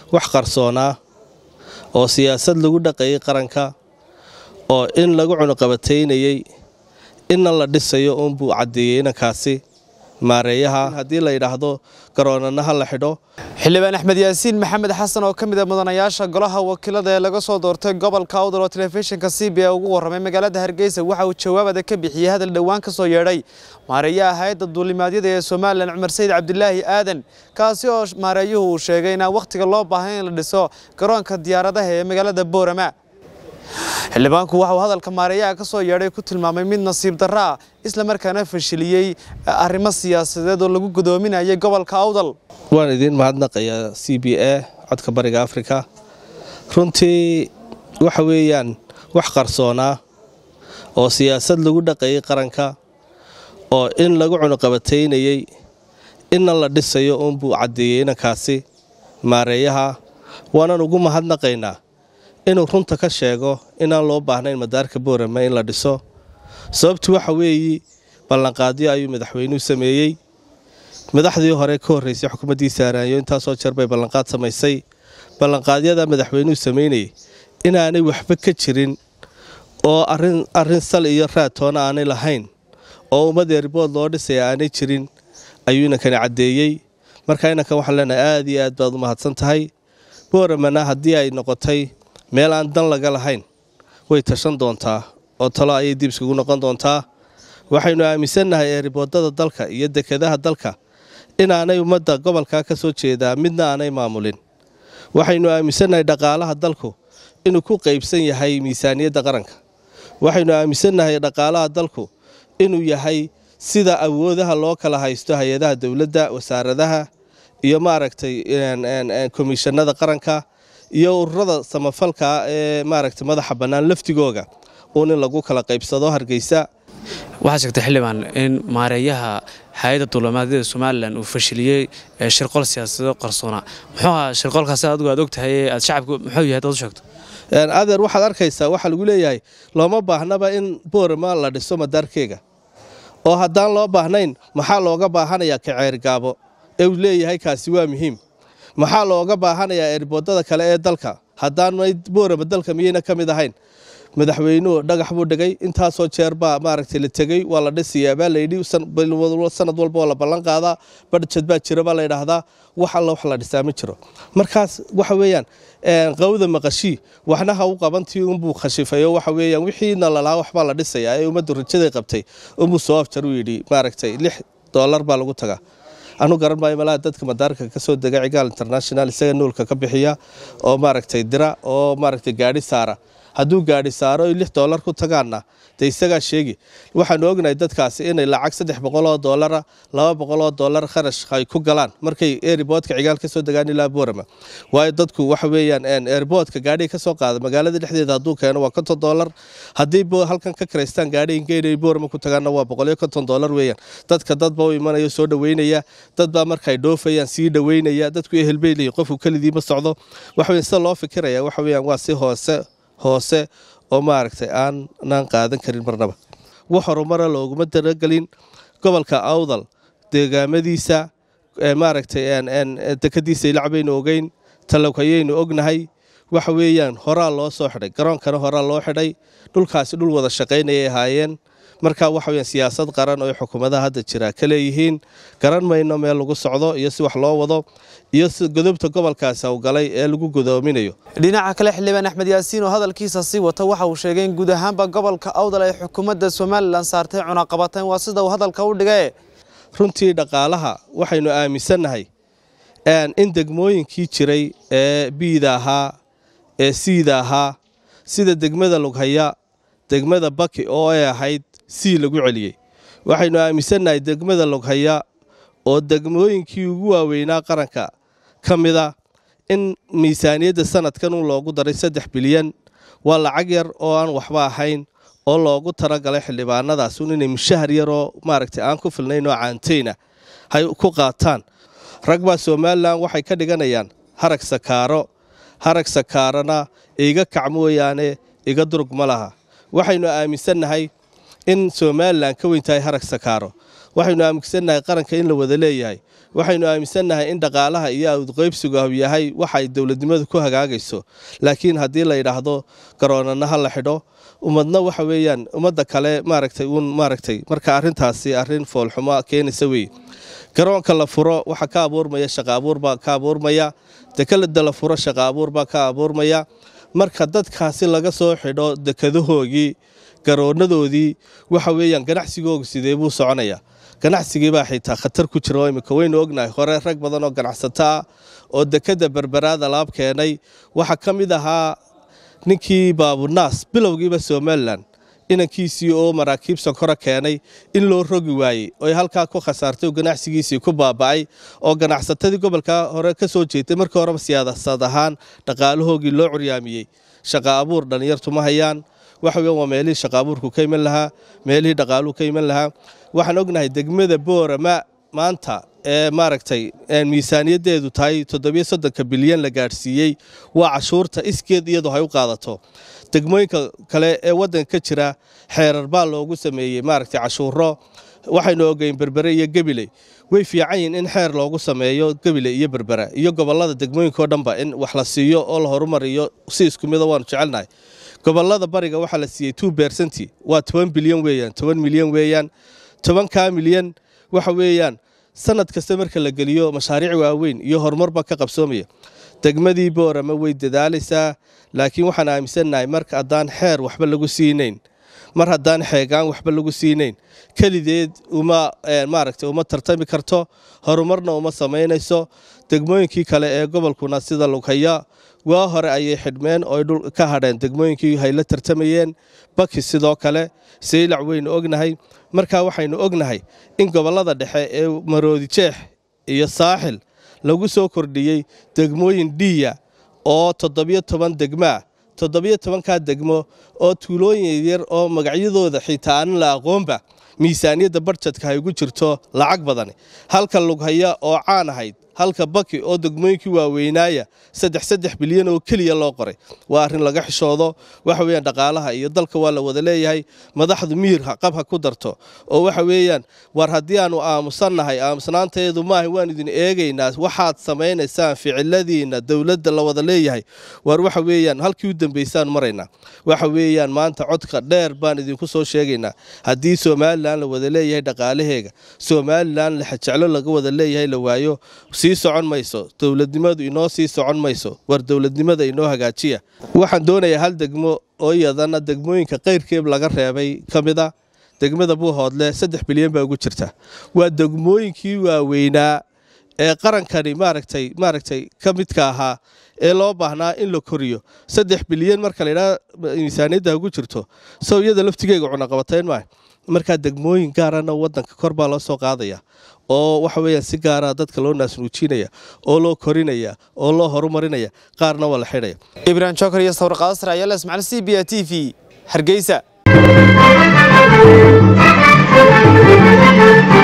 wax qarsoonaa oo siyaasad lagu dhaqayay qaranka oo in lagu cunuqabataynayey inna la dhisayo uunbuu caddeeyey inankaasi maareeyaha haddii la yidhaahdo garoonana ha la xidho xildhibaan axmed yaasiin maxamed xasan oo ka mid a mudanayaasha golaha wakiilada ee laga soo doortay gobolka awdal oo telefishinka c b a ugu warramay magaalada hargeysa waxa uu jawaabada ka bixiyey hadal dhowaan ka soo yeedhay maareeyaha hay-adda duulimaadyada ee somalilan cumar sayid cabdilaahi aadan kaasi oo maareeyuhu uu sheegay inaan wakhtiga loo baahan in la dhiso garoonka diyaaradaha ee magaalada boorama xildhibaanku waxa uu hadalka maareeyaha ka soo yeedhay ku tilmaamay mid nasiib darro ah isla markaana fashiliyey arrimo siyaasadeed oo lagu gudoominayay gobolka awdal waan idiin mahadnaqayaa c b a codka bariga afrika runtii waxa weeyaan wax qarsoonaa oo siyaasad lagu dhaqayay qaranka oo in lagu cunuqabataynayey inna la dhisayo uunbuu caddeeyey inankaasi maareeyaha waanan ugu mahadnaqaynaa inuu runta ka sheego inaan loo baahnayn madaarka boorama in la dhiso sababtu waxa weeyi ballanqaadyo ayuu madaxweynuhu sameeyey madaxdii hore ka horreysay xukuumaddii saaraanyo intaasoo jeer bay ballanqaad samaysay ballanqaadyada madaxweynuhu samaynayay inaanay waxba ka jirin oo arrin sal iyo raatoona aanay lahayn oo ummad eeribood loo dhisaya aanay jirin ayuu inankani caddeeyey marka inankan waxaan leenahay aad iyo aad baad u mahadsan tahay booramana haddii ay noqotay meel aan dan laga lahayn way tashan doontaa oo talo ayay dib iskugu noqon doontaa waxaynu aaminsannahay eeriboodada dalka iyo dekedaha dalka inaanay ummadda gobolkaa ka soo jeedaa midna aanay maamulin waxaynu aaminsannahay dhaqaalaha dalku inuu ku qaybsan yahay miisaaniyadda qaranka waxaynu aaminsannahay dhaqaalaha dalku inuu yahay sida awoodaha loo kala haysto hay-adaha dowladda wasaaradaha iyo maaragtay komishanada qaranka iyo ururada samafalka ee maaragtay madaxa bannaan laftigooga uun in lagu kala qaybsado hargeysa waxaad sheegtay xildhibaan in maareeyaha hay-adda duulimaadyada somalilan uu fashiliyey shirqol siyaasadeed qarsoona muxuu ahaa shirqolkaasi adigu aad og tahay aad shacabku muxuu yahay dad u sheegto adeer waxaad arkaysaa waxaa lagu leeyahay looma baahnaba in boorama la dhiso madaarkeega oo haddaan loo baahnayn maxaa looga baahanayaa kaceergaabo ee uu leeyahay kaasi waa muhiim maxaa looga baahanayaa eeriboodada kale ee dalka haddaan boorama dalka miyayna ka mid ahayn madaxweynuhu dhagax buu dhigay intaasoo jeer baa maaragtay la tegey waa la dhisayaa baa layidhi sanad walba oo la ballan qaadaa badjad baa jira baa layidhaahdaa wax alla wax la dhisaa ma jiro markaas waxa weeyaan qawda maqashii waxna ha u qabantii unbuu khashifayo waxa weeyaan wixiina lalahaa waxbaa la dhisayaa ee ummaddu rajaday qabtay unbuu soo afjar u yidhi maaragtay lix doolar baa lagu tagaa anu garan maayo malaha dadka madaarka ka soo dega cigaal international isaga nuulka ka bixiya oo maaragtay dira oo maaragtay gaadhi saara hadduu gaadhi saaro oy lix doolar ku tagaanna dee isagaa sheegi waxaanu ognahay dadkaasi inay lacag saddex boqoloo doolara laba boqoloo doolar kharash ay ku galaan markay eeriboodka cigaal ka soo degaan ilaa boorama waayo dadku waxa weeyaan eeriboodka gaadhiga ka soo qaada magaalada dhexdeeda hadduu keeno waa konton doolar haddii halkan ka karaystaan gaadhiga geynay boorama ku tagaanna waa boqoliyo konton doolar weeyaan dadka dadba u imanayo soo dhoweynaya dadbaa markaay dhoofayaan sii dhoweynaya dadku ehelbeyliyi qofku kelidii ma socdo waxaweyan sida loo fikiraya waxa weeyaan waa si hoose hoose oo maaragtay aanaan qaadan karin marnaba wax horumara looguma talagelin gobolka awdal deegaamadiisa maaragtay dekadiisa ilacbaynu ogeyn talowkayaynu ognahay waxa weeyaan horaa loo soo xidhay garoonkana horaa loo xidhay dhulkaasi dhul wada shaqaynayay ahaayeen marka waxa weyaan siyaasad qaran oo xukuumadaha hadda jira ka leeyihiin garan mayno meel lagu socdo iyo si wax loo wado iyo si godobta gobolkaasi howgalay ee lagu godoominayo dhinaca kale xildhibaan axmed yaasiin oo hadalkiisa sii wata waxa uu sheegay in guud ahaanba gobolka awdal ay xukuumadda somalilan saartay cunaqabateen waa sida uu hadalka u dhigay runtii dhaqaalaha waxaynu aaminsannahay in degmooyinkii jiray ee biida ahaa ee siida ahaa sida degmada lughaya degmada baki oo ay ahayd sii lagu celiyey waxaynu aaminsannahay degmada lughaya oo degmooyinkii ugu waaweynaa qaranka ka mida in miisaaniyadda sanadkan u loogu daray saddex bilyan waa lacag yar oo aan waxba ahayn oo loogu talagalay xildhibaanadaas un inay mushahar yaroo maaragtay aan ku filnayn oo caantayna hay ku qaataan rag baa somalilan waxay ka dhiganayaan harag sakaaro harag sakaarana iga kac mooyaane iga durug ma laha waxaynu aaminsannahay in somalilan ka weyn tahay harag sakaaro waxaynu aaminsannahay qaranka in la wada leeyahay waxaynu aaminsannahay in dhaqaalaha iyo awdqaybsigu yahay waxa ay dowladnimadu ku hagaagayso laakiin haddii la yidhaahdo garoonana ha la xidho ummadna waxa weeyaan ummadda kale maaragtay uun maaragtay marka arrintaasi arrin foolxumo keenaysa weeye garoonka la furo waxa ka abuurmaya shaqa abuur baa ka abuurmaya dekelada la furo shaqa abuur baa ka abuurmaya marka dadkaasi laga soo xidho dekadahoogii garoonadoodii waxa weeyaan ganacsigooga sidee buu soconayaa ganacsigiibaa xitaa khatar ku jira oo imika waynu ognahay hore rag badan oo ganacsato ah oo dekada berberaada laab keenay waxaa ka mid ahaa ninkii baabunaas bilowgiiba somalilan inankiisii oo maraakiib sonkora keenay in loo rogi waayey oy halkaa ku khasaartay oo ganacsigiisii ku baaba'ay oo ganacsatadii gobolka hore ka soo jeetay markii horeba siyaasad ahaan dhaqaalahoogii loo curyaamiyey shaqa abuur dhallinyartu ma hayaan waxa weyan waa meelihii shaqa abuurku ka iman lahaa meelihii dhaqaaluhu ka iman lahaa waxaan ognahay degmada boorama maanta ee maaragtay miisaaniyaddeedu tahay toddobiyo soddonka bilyan la gaadhsiiyey waa cashuurta iskeed iyadu hay u qaadato degmooyinka kale ee waddanka ka jira xeerar baa loogu sameeyey maaragtay cashuuro waxaynu ogeyn berbere iyo gebiley way fiican yihin in xeer loogu sameeyo gebile iyo berbera iyo gobollada degmooyinka oo dhanba in wax la siiyo oo la horumariyo si isku mida waanu jecelnahay gobollada bariga waxaa la siiyey two bersenti waa toban bilyan weeyaan toban milyan weeyaan tobankaa milyan waxa weeyaan sanad kasta marka la geliyo mashaariic waaweyn iyo horumarba ka qabsoomaya degmadii boorama way dadaalaysaa laakiin waxaan aaminsannahay marka haddaan xeer waxba lagu siinayn mar haddaan xeegaan waxba lagu siinayn kelideed uma maaragtay uma tartami karto horumarna uma samaynayso degmooyinkii kale ee gobolkuna sida lughaya waa hore ayay xidhmeen oo dhul ka hadheen degmooyinkii hay la tartamayeen baki sidoo kale saylac waynu ognahay markaa waxaynu ognahay in gobollada dhexe ee maroodi jeex iyo saaxil lagu soo kordhiyey degmooyin dhiya oo toddobiyo toban degmaa toddobiyo tobankaa degmo oo tuulooyin yar oo magacyadooda xitaa aanin la aqoonba miisaaniyadda barjadka hay ugu jirto lacag badani halka lughaya oo caan ahayd halka baki oo degmooyinkii waaweynaaya saddex saddex bilyan oo keliya loo qoray waa arrin laga xishoodo waxa weeyaan dhaqaalaha iyo dalka waa la wada leeyahay madaxdu miyir qab ha ku darto oo waxa weeyaan war haddii aanu aamusannahay aamusnaanteedu maaha waan idin eegaynaa waxaad samaynaysaan ficiladiina dowladda la wada leeyahay war waxa weeyaan halkii u dambaysaan maraynaa waxa weeyaan maanta codka dheer baan idinku soo sheegaynaa haddii somalilan la wada leeyahay dhaqaalaheega somalilan lexajeclo laga wada leeyahay la waayo sii socon mayso dowladnimadu inoo sii socon mayso war dowladnimada inoo hagaajiya waxaan doonayaa hal degmo oo iyadana degmooyinka qayrkeeb laga reebay ka mid a degmada buuhoodle saddex bilyan baa ugu jirta waa degmooyinkii waaweynaa ee qarankani maaragtay maaragtay ka midka ahaa ee loo baahnaa in la koriyo saddex bilyan marka laydhaha miisaaniyadda ugu jirto sow iyada laftigeega cunaqabatayn maaha markaa degmooyin gaarana wadanka kor baa loo soo qaadaya oo waxa weeyaan si gaara dadka loo naasnuujinaya oo loo korinaya oo loo horumarinaya qaarna waa la xidhaya ibrahim jokar iyo sawir qaadasar ayaa la ismacil c b a t v hargeysa